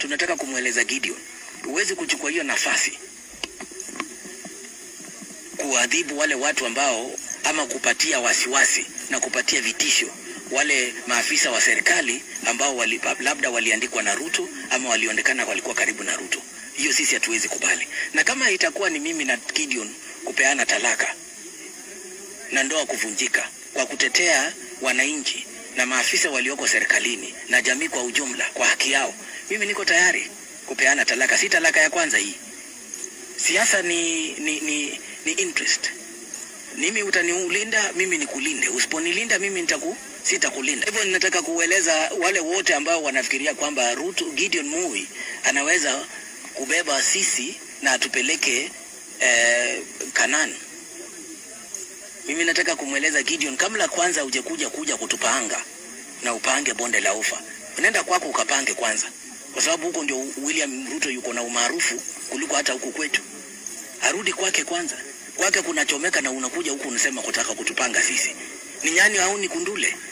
tunataka kumweleza Gideon, huwezi kuchukua hiyo nafasi kuadhibu wale watu ambao ama kupatia wasiwasi na kupatia vitisho wale maafisa wa serikali ambao wali, labda waliandikwa na Ruto ama walionekana walikuwa karibu na Ruto. Hiyo sisi hatuwezi kubali, na kama itakuwa ni mimi na Gideon kupeana talaka na ndoa kuvunjika kwa kutetea wananchi na maafisa walioko serikalini na jamii kwa ujumla kwa haki yao, mimi niko tayari kupeana talaka. Si talaka ya kwanza hii. Siasa ni, ni, ni, ni interest. Mimi utaniulinda, mimi nikulinde. Usiponilinda mimi nitaku sitakulinda. Hivyo ninataka kueleza wale wote ambao wanafikiria kwamba Ruto Gideon Moi anaweza kubeba sisi na atupeleke eh, Kanani. Mimi nataka kumweleza Gideon, kabla kwanza hujakuja kuja kutupanga na upange bonde la ufa, unaenda kwako ukapange kwanza, kwa sababu huko ndio William Ruto yuko na umaarufu kuliko hata huku kwetu. Arudi kwake kwanza, kwake kunachomeka, na unakuja huku unasema kutaka kutupanga sisi. Ni nyani au ni kundule?